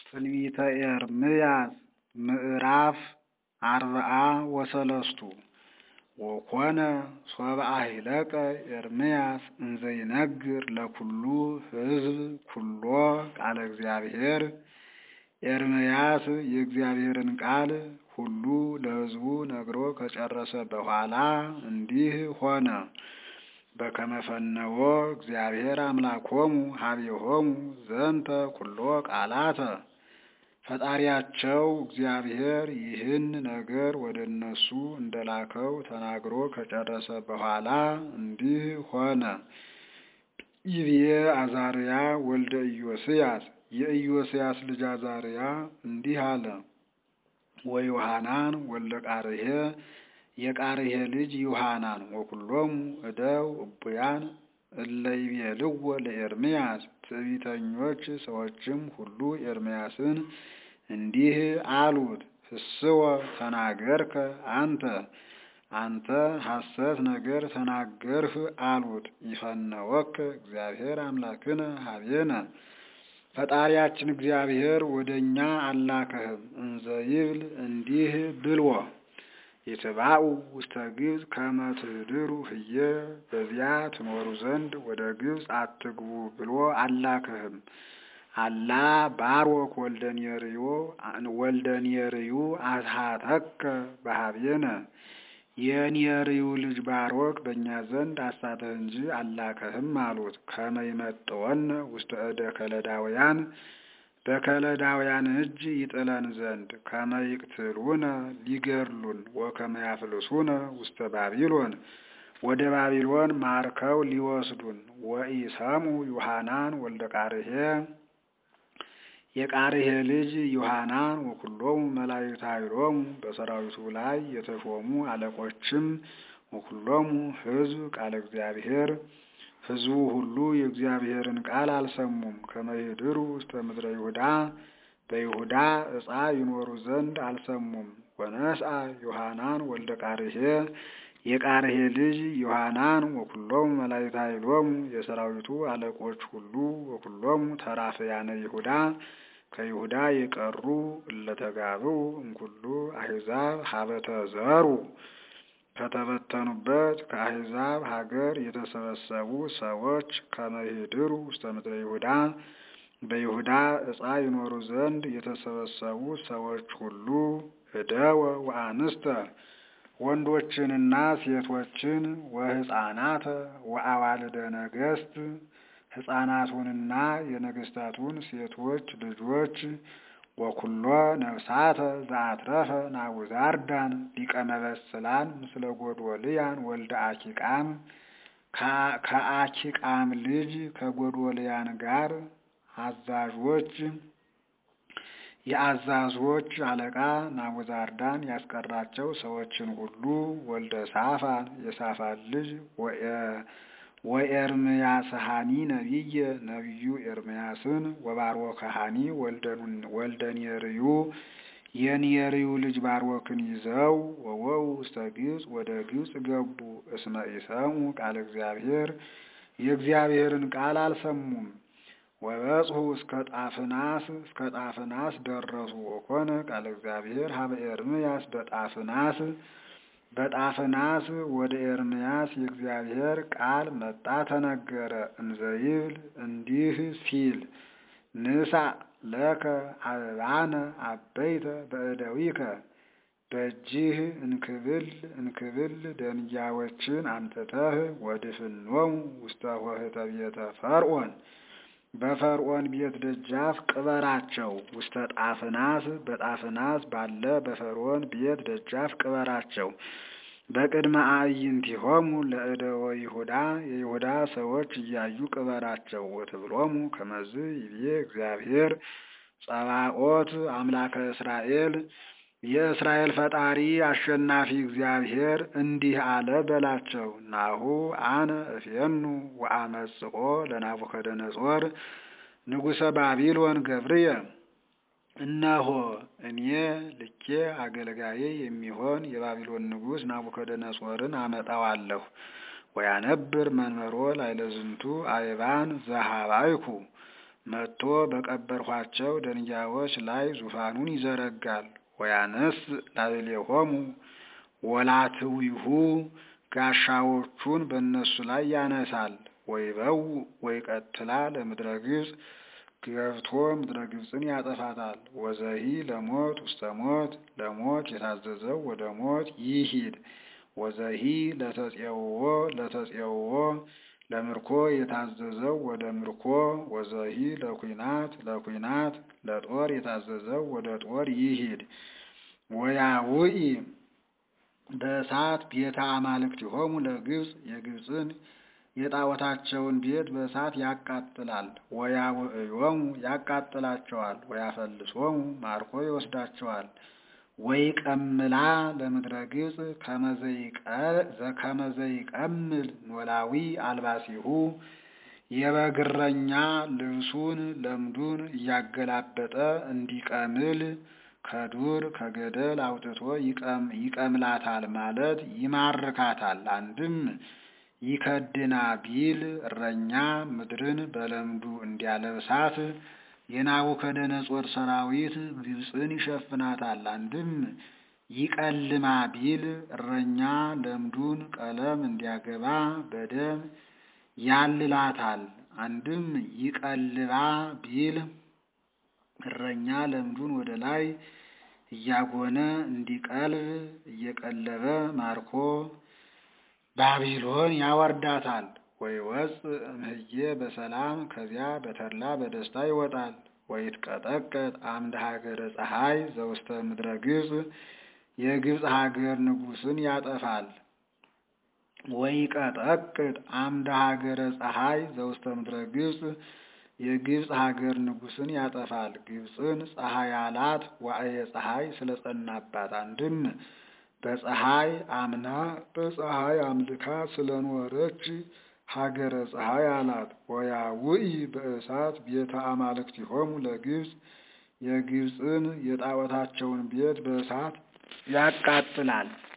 ትንቢተ ኤርምያስ ምዕራፍ አርብዓ ወሰለስቱ ወኮነ ሶበ አሂለቀ ኤርምያስ እንዘ ይነግር ለኵሉ ሕዝብ ኵሎ ቃለ እግዚአብሔር። ኤርምያስ የእግዚአብሔርን ቃል ሁሉ ለሕዝቡ ነግሮ ከጨረሰ በኋላ እንዲህ ሆነ። በከመ ፈነወ እግዚአብሔር አምላኮሙ ኀቤሆሙ ዘንተ ኵሎ ቃላተ ፈጣሪያቸው እግዚአብሔር ይህን ነገር ወደ እነሱ እንደላከው ተናግሮ ከጨረሰ በኋላ እንዲህ ሆነ። ይብዬ አዛርያ ወልደ ኢዮስያስ የኢዮስያስ ልጅ አዛርያ እንዲህ አለ። ወዮሐናን ወልደ ቃርሄ የቃርሄ ልጅ ዮሐናን ወኵሎሙ እደው እቡያን እለ ይቤልዎ ለኤርምያስ ትዕቢተኞች ሰዎችም ሁሉ ኤርምያስን እንዲህ አሉት፣ ፍስወ ተናገርከ አንተ አንተ ሐሰት ነገር ተናገርህ አሉት። ይፈነወከ እግዚአብሔር አምላክነ ኀቤነ ፈጣሪያችን እግዚአብሔር ወደ እኛ አላከህም። እንዘ ይብል እንዲህ ብልዎ ይትባኡ ውስተ ግብፅ ከመ ትኅድሩ ህየ በዚያ ትኖሩ ዘንድ ወደ ግብፅ አትግቡ ብሎ አላከህም። አላ ባሮክ ወልደ ኔርዮ ወልደ ኔርዩ አስሐተከ በኀቤነ የኔርዩ ልጅ ባሮክ በእኛ ዘንድ አሳተህ እንጂ አላከህም አሉት። ከመ ይመጥወነ ውስተ እደ ከለዳውያን በከለዳውያን እጅ ይጥለን ዘንድ ከመ ይቅትሉነ ሊገድሉን ወከመ ያፍልሱነ ውስተ ባቢሎን ወደ ባቢሎን ማርከው ሊወስዱን። ወኢሰሙ ዮሐናን ወልደ ቃርሄ የቃርሄ ልጅ ዮሐናን ወኵሎሙ መላእክተ ኃይሎሙ በሰራዊቱ ላይ የተሾሙ አለቆችም ወኵሎሙ ሕዝብ ቃለ እግዚአብሔር ሕዝቡ ሁሉ የእግዚአብሔርን ቃል አልሰሙም። ከመ ይኅድሩ ውስተ ምድረ ይሁዳ በይሁዳ ዕፃ ይኖሩ ዘንድ አልሰሙም። ወነስአ ዮሐናን ወልደ ቃርሄ የቃርሄ ልጅ ዮሐናን ወኵሎሙ መላእክተ ኃይሎሙ የሰራዊቱ አለቆች ሁሉ ወኵሎሙ ተራፍያነ ይሁዳ ከይሁዳ የቀሩ እለተጋብኡ እምኩሉ አሕዛብ ሀበተ ዘሩ ከተበተኑበት ከአሕዛብ ሀገር የተሰበሰቡ ሰዎች ከመ ይኅድሩ ውስተ ምድረ ይሁዳ በይሁዳ ዕፃ ይኖሩ ዘንድ የተሰበሰቡ ሰዎች ሁሉ እደወ ወአንስተ ወንዶችንና ሴቶችን ወሕፃናተ ወአዋልደ ነገሥት ሕፃናቱንና የነገሥታቱን ሴቶች ልጆች ወኵሎ ነፍሳተ ዘአትረፈ ናቡዛርዳን ሊቀ መበስላን ምስለ ጎዶልያን ወልደ አኪቃም ከአኪቃም ልጅ ከጎዶልያን ጋር አዛዦች የአዛዦች አለቃ ናቡዛርዳን ያስቀራቸው ሰዎችን ሁሉ ወልደ ሳፋን የሳፋን ልጅ ወኤርምያስሃኒ ነቢየ ነቢዩ ኤርምያስን ወባሮክሃኒ ወልደ ኔርዩ የኔርዩ ልጅ ባሮክን ይዘው ወወው ውስተ ግብፅ ወደ ግብፅ ገቡ። እስመ ኢሰሙ ቃለ እግዚአብሔር የእግዚአብሔርን ቃል አልሰሙም። ወበጽሑ እስከ ጣፍናስ እስከ ጣፍናስ ደረሱ። ወኮነ ቃለ እግዚአብሔር ሀበ ኤርምያስ በጣፍናስ በጣፍናስ ወደ ኤርምያስ የእግዚአብሔር ቃል መጣ ተነገረ። እንዘ ይብል እንዲህ ሲል ንሳ ለከ አበባነ አበይተ በእደዊከ በእጅህ እንክብል እንክብል ደንጊያዎችን አምጥተህ ወድፍኖሙ ውስተ ኆኅተ ቤተ ፈርዖን በፈርዖን ቤት ደጃፍ ቅበራቸው። ውስተ ጣፍናስ በጣፍናስ ባለ በፈርዖን ቤት ደጃፍ ቅበራቸው። በቅድመ አዕይንቲሆሙ ለእደወ ይሁዳ የይሁዳ ሰዎች እያዩ ቅበራቸው። ወትብሎሙ ከመዝ ይቤ እግዚአብሔር ጸባኦት አምላከ እስራኤል የእስራኤል ፈጣሪ አሸናፊ እግዚአብሔር እንዲህ አለ በላቸው። ናሁ አነ እፌኑ ወአመጽኦ ለናቡከደነጾር ንጉሠ ባቢሎን ገብርየ እነሆ እኔ ልኬ አገልጋዬ የሚሆን የባቢሎን ንጉሥ ናቡከደነጾርን አመጣዋለሁ። ወያነብር መንበሮ ላዕለ ዝንቱ አይባን ዘሃባይኩ መጥቶ በቀበርኋቸው ደንጊያዎች ላይ ዙፋኑን ይዘረጋል። ወያነስ ላዕሌሆሙ ወላትዊሁ ጋሻዎቹን በእነሱ ላይ ያነሳል። ወይበው ወይቀትላ ለምድረ ግብፅ ገብቶ ምድረ ግብፅን ያጠፋታል። ወዘሂ ለሞት ውስተ ሞት ለሞት የታዘዘው ወደ ሞት ይሂድ። ወዘሂ ለተጼውዎ ለተጼውዎ ለምርኮ የታዘዘው ወደ ምርኮ። ወዘሂ ለኩናት ለኩናት ለጦር የታዘዘው ወደ ጦር ይሂድ። ወያውኢ በእሳት ቤተ አማልክቲሆሙ ለግብፅ የግብፅን የጣዖታቸውን ቤት በእሳት ያቃጥላል። ወያውዕዮሙ ያቃጥላቸዋል። ወያፈልሶሙ ማርኮ ይወስዳቸዋል። ወይቀምላ ለምድረ ግብፅ ከመዘይቀምል ኖላዊ አልባሲሁ የበግረኛ ልብሱን ለምዱን እያገላበጠ እንዲቀምል ከዱር ከገደል አውጥቶ ይቀምላታል ማለት ይማርካታል። አንድም ይከድና ቢል እረኛ ምድርን በለምዱ እንዲያለብሳት የናቡከደነጾር ሰራዊት ግብፅን ይሸፍናታል። አንድም ይቀልማ ቢል እረኛ ለምዱን ቀለም እንዲያገባ በደም ያልላታል። አንድም ይቀልባ ቢል እረኛ ለምዱን ወደ ላይ እያጎነ እንዲቀልብ እየቀለበ ማርኮ ባቢሎን ያወርዳታል። ወይወፅ እምህዬ በሰላም ከዚያ በተድላ በደስታ ይወጣል። ወይትቀጠቀጥ አምደ ሀገረ ፀሐይ ዘውስተ ምድረ ግብፅ የግብፅ ሀገር ንጉሥን ያጠፋል። ወይቀጠቅጥ አምደ ሀገረ ፀሐይ ዘውስተ ምድረ ግብፅ የግብፅ ሀገር ንጉሥን ያጠፋል። ግብፅን ፀሐይ አላት ዋዕየ ፀሐይ ስለጸናባት። አንድም በፀሐይ አምና በፀሐይ አምልካ ስለኖረች ሀገረ ፀሐይ አላት። ወያውኢ በእሳት ቤተ አማልክቲሆሙ ለግብፅ የግብፅን የጣዖታቸውን ቤት በእሳት ያቃጥላል።